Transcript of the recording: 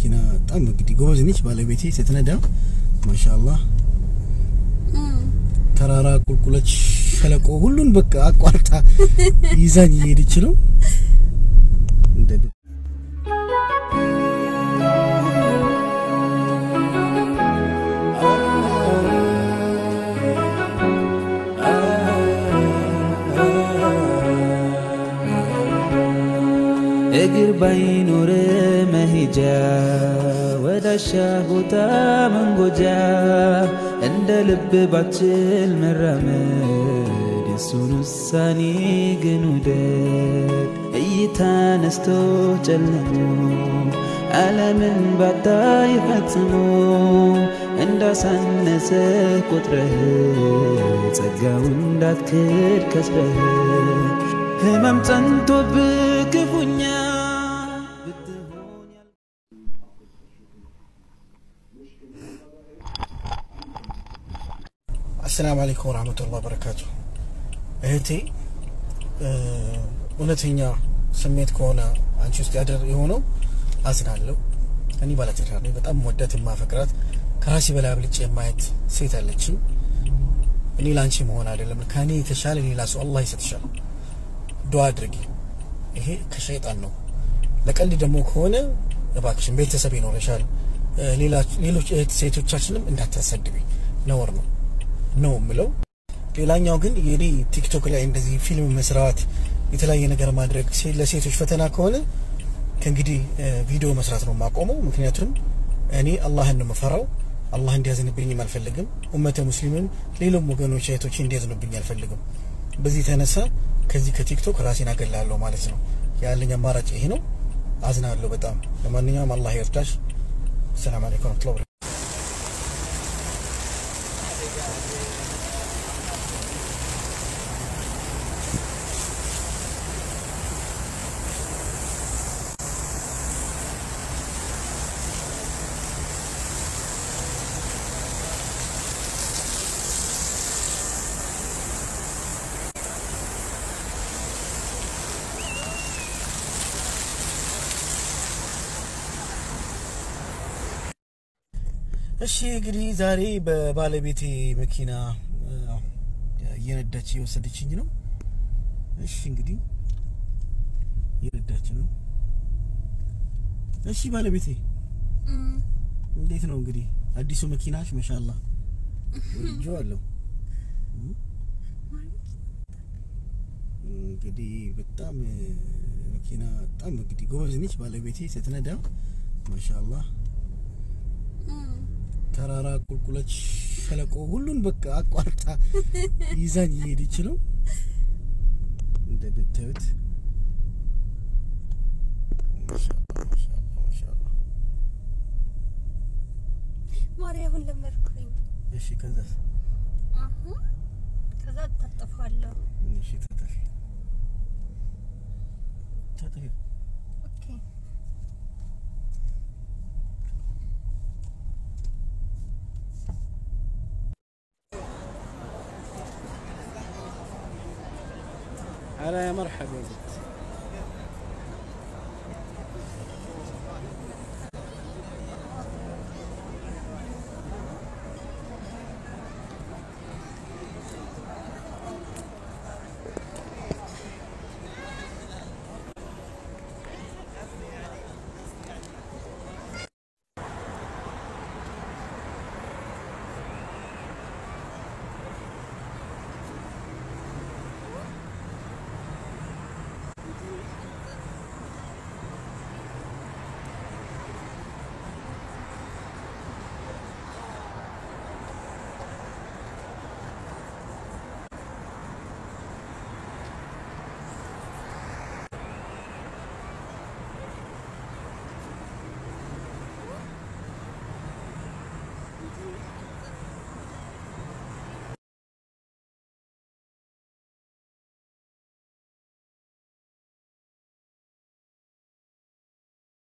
መኪና በጣም እንግዲህ ጎበዝ ነች ባለቤቴ ስትነዳ ማሻአላህ ተራራ ቁልቁለች ሸለቆ ሁሉን በቃ አቋርጣ ይዛኝ እየሄደች ነው እንደ እግር ባይኖር መሄጃ ወዳሻ ቦታ መንጎጃ እንደ ልብ ባችል መራመድ የሱን ውሳኔ ግን ውደድ እይታ ነስቶ ጨልሞ ዓለምን ባታይ ፈጽሞ እንዳሳነሰ ቆጥረህ ጸጋው እንዳትክድ ከስረህ ህመም ጸንቶብህ ክፉኛ ብትሆን ያል- አሰላሙ አለይኩም ወራህመቱላሂ ወበረካቱ። እህቴ እ፣ እውነተኛ ስሜት ከሆነ አንቺ ውስጥ ያደር የሆነው አዝናለሁ። እኔ ባለትዳር ነኝ። በጣም ወዳት የማፈቅራት ከራሴ በላይ አብልጬ የማየት ሴት አለችኝ። እኔ ላንቺ መሆን አይደለም ከእኔ የተሻለ ሌላ ሰው አላህ ይሰጥሻል። ዱዓ አድርጊ። ይሄ ከሸይጣን ነው። ለቀልድ ደግሞ ከሆነ እባክሽን ቤተሰብ ይኖረሻል። እ፣ ሌላ- ሌሎች እህት ሴቶቻችንም እንዳታሰድቢ ነውር ነው ነው የምለው። ሌላኛው ግን የኔ ቲክቶክ ላይ እንደዚህ ፊልም መስራት የተለያየ ነገር ማድረግ ሴ- ለሴቶች ፈተና ከሆነ ከእንግዲህ እ፣ ቪዲዮ መስራት ነው የማቆመው። ምክንያቱም እኔ አላህን ነው የምፈራው። አላህ እንዲያዝንብኝም አልፈልግም። ኡመተ ሙስሊምም ሌሎም ወገኖች እህቶች እንዲያዝኑብኝ አልፈልግም። በዚህ የተነሳ ከዚህ ከቲክቶክ ራሴን አገላለሁ ማለት ነው። ያለኝ አማራጭ ይሄ ነው። አዝናለሁ በጣም። ለማንኛውም አላህ ይርዳሽ። ሰላም አለይኩም ወረህመቱላሂ ወበረካቱህ። እሺ እንግዲህ ዛሬ በባለቤቴ መኪና እ፣ እየነዳች የወሰደችኝ ነው። እሺ እንግዲህ እየነዳች ነው። እሺ ባለቤቴ እንዴት ነው እንግዲህ አዲሱ መኪናሽ? ማሻአላ ወድጄዋለሁ። እንግዲህ በጣም እ፣ መኪና በጣም እንግዲህ ጎበዝ ነች ባለቤቴ ስትነዳ ማሻአላ ተራራ ቁልቁለች ሸለቆ ሁሉን በቃ አቋርጣ ይዛኝ እየሄደች ነው እንደምታዩት። ማሻአላህ ማሻአላህ ማሻአላህ። ማርያምን ለመድኩኝ። እሺ ከዛ አሁን ከዛ ታጠፋለሁ። እሺ ታጠፊ ታጠፊ ኦኬ على يا مرحبا بك